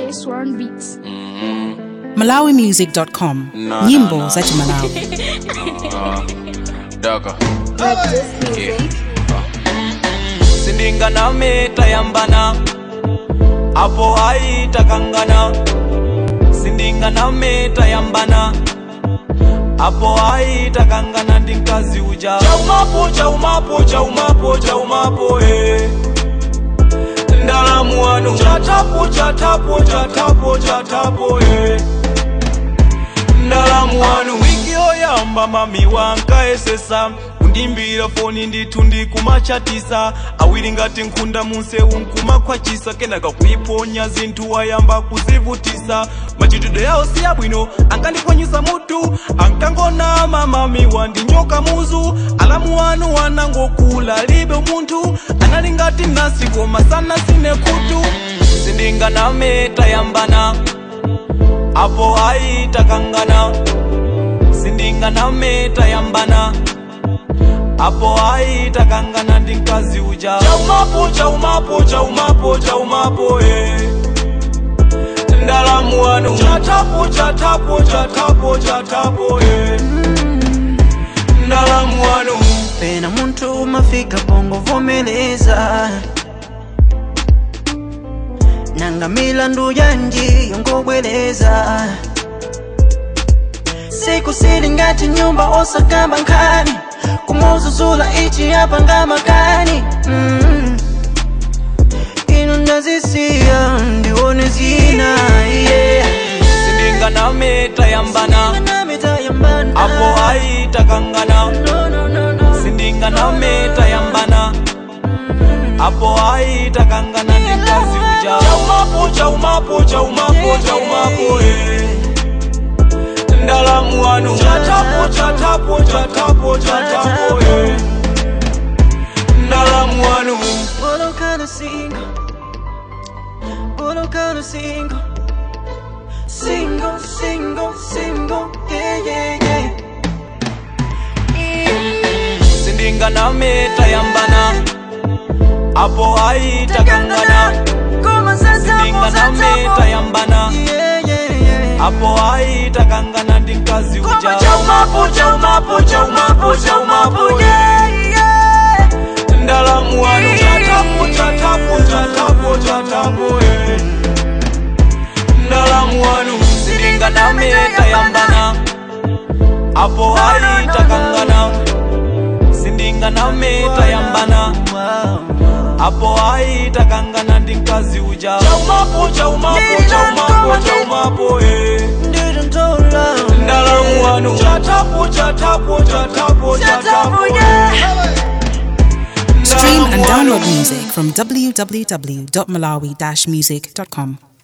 DJ Swarm Beats. malawimusic.com No, nyimbo no, no. za chimalawi Daka. Purchase music. sindinga na meta yambana apo haitakangana sindinga na meta yambana apo haitakangana ndi mkazi uja chaumapo chaumapo chaumapo chaumapo eh. ndalamu wanu chatapo chatapo chatapo chatapo eh. ndalamu wanu wiki yoyamba mami wankaesesa kundimbira foni ndithu ndikumachatisa awiri ngati nkhunda munsewu nkumakhwachisa kenaka kuiponya zinthu wayamba kuzivutisa machitidwe yawo si abwino ankandiphwanyisa mutu ankangonama mami wandinyoka muzu alamu wanu wanangokula libe munthu anali ngati nasi koma sana sine khutu sindinganameta yambana apo haitakangana sindinganameta yambana apo haitakangana ndi mkazi uja chaumapo chaumapo chaumapo chaumapo eh. ndalamu wanu chatapo chatapo chatapo chatapo eh. ndalamu wanu pena muntu umafika pongo vomeleza nanga milandu yanji yongobwereza siku sili ngati nyumba osakamba nkhani kumuzuzula ichi apa ngamakani mm. ino ndazisiya ndione zina yeah. sindinganameta yambana Namita yambana. apo haitakangana No, no, no, no. sindinganameta yambana apo haitakangana ndi mkazi uja chaumapo chaumapo chaumapo chaumapo eh. ndalamu wanu chatapo chatapo chatapo chatapo eh. ndalamu wanu Bolo kind single. Bolo kind single. Single, single, single. Yeah, yeah, yeah. sindinganameta yambana apo haitakangana Como se sindinganameta yambana Yeah, yeah, yeah. apo haitakangana ndi mkazi uja Como chaumapo, chaumapo, chaumapo, chaumapo. Yeah, yeah. ndalamu wanu chatapo chatapo chatapo chatapo eh. ndalamu wanu sindinganameta yambana apo haitakangana sindinganameta yambana apo haitakangana ndi mkazi uja chaumapo chaumapo chaumapo chaumapo eh. Didn't tell love. ndalamu wanu chatapo chatapo chatapo chatapo stream and download music from www.malawi-music.com